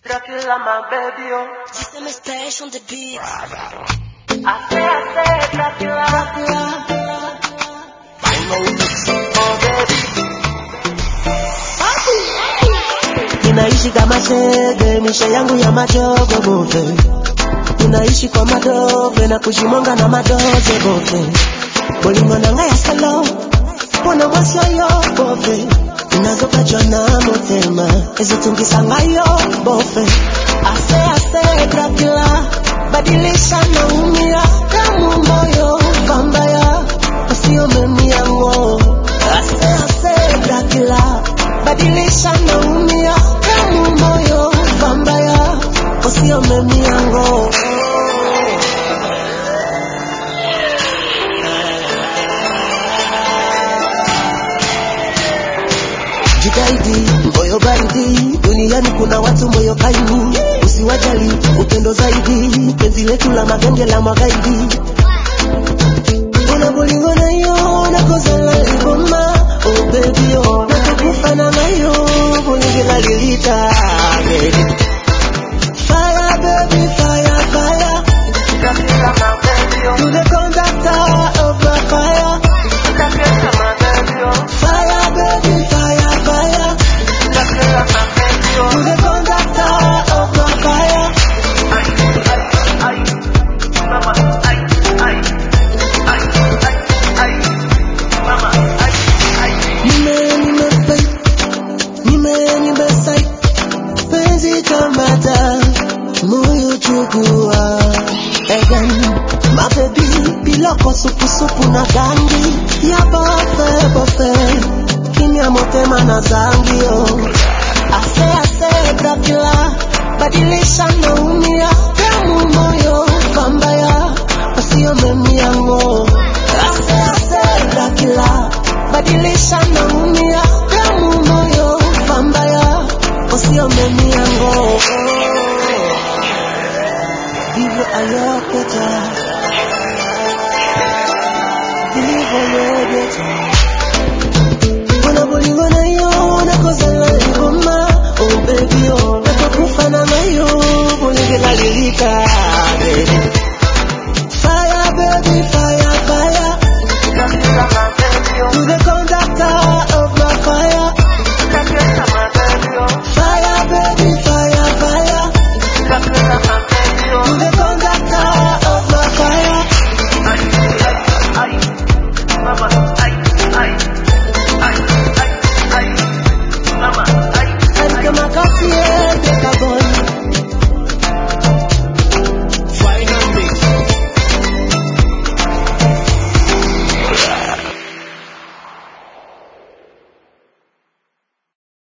Dracula, my baby, oh. System is stash on the beat. I say, I say, Dracula, oh baby. Ninaishi kama shege, misha yangu ya majogo bote. Ninaishi kwa madove na kujimonga na madoze bote. Bolingo nanga ya salo, mbona mwasyo yo bofe. Inazokachwa na motema, ezitungisanga yo bofe. Ase ase Dracula, badilisha na umia kama moyo kambaya, usio memia ngo. Ase ase Dracula, badilisha na umia kama moyo kambaya, usio memia ngo. Jitahidi moyo baridi, duniani kuna watu moyo kaini, usiwajali upendo zaidi, penzi letu la magenge la magaidi. Kuna bolingo na yo na kosa la liboma, oh baby oh, na tukufa na nayo, bolingo la lilita, baby. Fire baby, fire, fire, Dracula, my baby, oh. to the conductor of the fire. Dracula, my baby, oh. Fire baby, fire, fire, Dracula, my baby, to oh. the conductor of the fire. Ay, ay, ay. Mama, ay, ay. Ay, ay, ay. Mama, ay, ay. Nime, nime, babe. Nime, nime, say. Penzi kamata, moyo chukua. Again, my baby, biloko supu supu na gangi. Ya bofe, bofe. Kimya motema na zangi, oh.